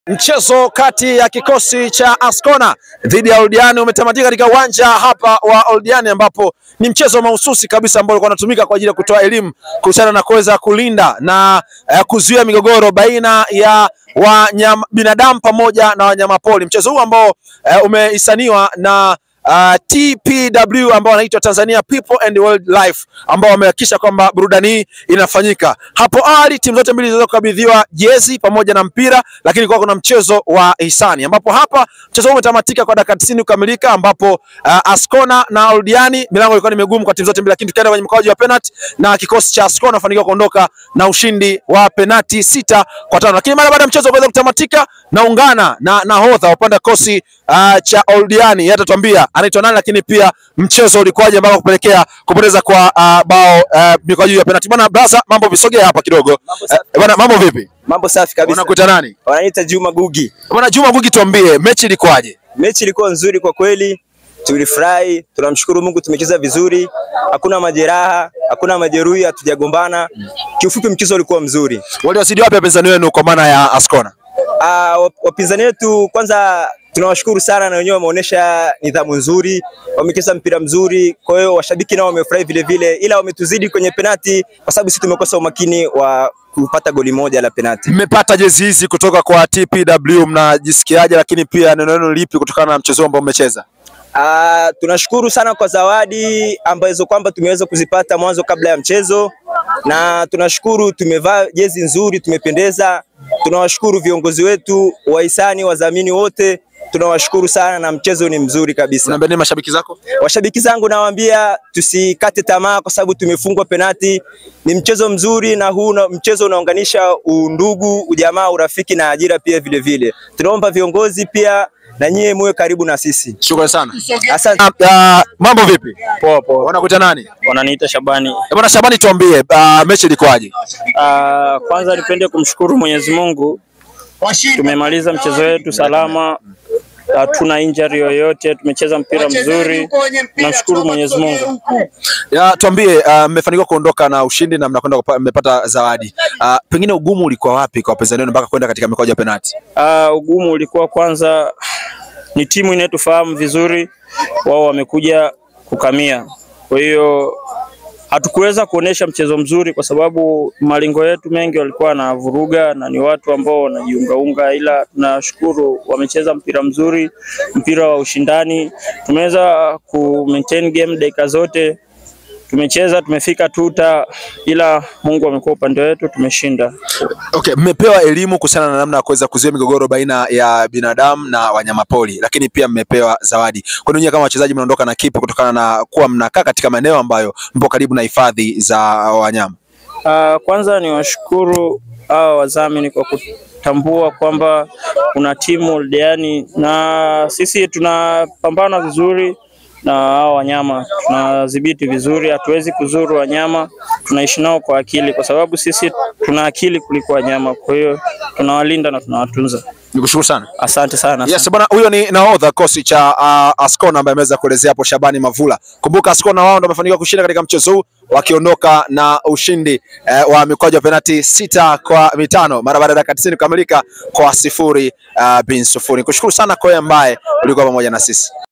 Mchezo kati ya kikosi cha Ascona dhidi ya Oldiani umetamatika katika uwanja hapa wa Oldiani, ambapo ni mchezo mahususi kabisa ambao ulikuwa unatumika kwa ajili ya kutoa elimu kuhusiana na kuweza kulinda na uh, kuzuia migogoro baina ya wanyama binadamu pamoja na wanyamapori. Mchezo huu ambao uh, umehisaniwa na Uh, TPW ambao wanaitwa Tanzania People and Wildlife ambao wamehakikisha kwamba burudani hii inafanyika. Hapo awali timu zote mbili ziliweza kukabidhiwa jezi pamoja na mpira, lakini kwa kuna mchezo wa hisani ambapo hapa mchezo huu umetamatika kwa dakika 90 kukamilika, ambapo uh, Ascona na Oldiani milango ilikuwa ni migumu kwa timu zote mbili, lakini tukaenda kwenye mkoaji wa penalty na kikosi cha Ascona fanikiwa kuondoka na ushindi wa penalty sita kwa tano. Lakini mara baada ya mchezo kuweza kutamatika, naungana na nahodha wa upande wa kikosi uh, cha Oldiani yeye atatuambia anaitwa nani, lakini pia mchezo ulikuwaje ambao kupelekea kupoteza kwa uh, bao uh, mikwaju ya penalty. Bwana Brasa, mambo visogea hapa kidogo. Eh, Bwana mambo vipi? Mambo safi kabisa. Unakuita nani? Wananiita Juma Gugi. Bwana Juma Gugi, tuambie mechi ilikuwaje? Mechi ilikuwa nzuri kwa kweli, tulifurahi. Tunamshukuru Mungu, tumecheza vizuri, hakuna majeraha, hakuna majeruhi, hatujagombana. Kiufupi, mchezo ulikuwa mzuri. Waliwasidi wapi wapinzani wenu kwa maana ya Ascona? Ah, wap- wapinzani wetu kwanza tunawashukuru sana, na wenyewe wameonyesha nidhamu nzuri, wamecheza mpira mzuri. Kwa hiyo washabiki nao wamefurahi vile vile, ila wametuzidi kwenye penati kwa sababu sisi tumekosa umakini wa kupata goli moja la penati. Mmepata jezi hizi kutoka kwa TPW, mnajisikiaje? Lakini pia neno lenu lipi kutokana na mchezo ambao mmecheza? Ah, tunashukuru sana kwa zawadi ambazo kwamba tumeweza kuzipata mwanzo kabla ya mchezo, na tunashukuru tumevaa jezi nzuri, tumependeza. Tunawashukuru viongozi wetu, wahisani, wadhamini wote, tunawashukuru sana na mchezo ni mzuri kabisa. Unaambia nini mashabiki zako? Washabiki zangu nawaambia tusikate tamaa, kwa sababu tumefungwa penati. Ni mchezo mzuri, na huu na- mchezo unaunganisha undugu, ujamaa, urafiki na ajira pia vile vile. Tunaomba viongozi pia na nyie muwe karibu na sisi. Shukrani sana. Asante. Ah, ah, mambo vipi? Poa poa, Unakuita nani? wananiita Shabani. Eh, Bwana Shabani, tuambie ah, mechi ilikuwaje? Ah, kwanza nipende kumshukuru Mwenyezi Mungu, tumemaliza mchezo wetu salama, hatuna injury yoyote, tumecheza mpira mzuri, namshukuru Mwenyezi Mungu. Ya, tuambie ah, mmefanikiwa kuondoka na ushindi na mnakwenda kupa- mmepata zawadi. Ah, pengine ugumu ulikuwa wapi kwa wapinzani wenu mpaka kwenda katika mikwaju ya penalti? Ah, ugumu ulikuwa kwanza, ni timu inayotufahamu vizuri, wao wamekuja kukamia, kwa hiyo hatukuweza kuonesha mchezo mzuri kwa sababu malengo yetu mengi walikuwa na vuruga na ni watu ambao wanajiungaunga, ila tunashukuru wamecheza mpira mzuri, mpira wa ushindani. Tumeweza ku maintain game dakika zote, tumecheza tumefika tuta, ila Mungu amekuwa upande wetu, tumeshinda. Okay, mmepewa elimu kuhusiana na namna ya kuweza kuzuia migogoro baina ya binadamu na wanyamapori, lakini pia mmepewa zawadi. Kwa nini kama wachezaji mnaondoka na kipi kutokana na kuwa mnakaa katika maeneo ambayo mpo karibu na hifadhi za wanyama? Uh, kwanza ni washukuru hawa wadhamini kwa kutambua kwamba kuna timu Oldiani na sisi tunapambana vizuri na hao wanyama, tunadhibiti vizuri, hatuwezi kuzuru wanyama, tunaishi nao kwa akili, kwa sababu sisi tuna akili kuliko wanyama. Kwa hiyo tunawalinda na tunawatunza. Nikushukuru sana. Asante sana. Yes, bwana huyo ni nahodha kikosi cha uh, Ascona ambaye ameweza kuelezea hapo Shabani Mavula. Kumbuka Ascona wao ndio wamefanikiwa kushinda katika mchezo huu wakiondoka na ushindi eh, wa mikwaju ya penalti sita kwa mitano mara baada ya dakika 90 kukamilika kwa sifuri uh, bin sufuri. Nikushukuru sana kwa wewe ambaye ulikuwa pamoja na sisi.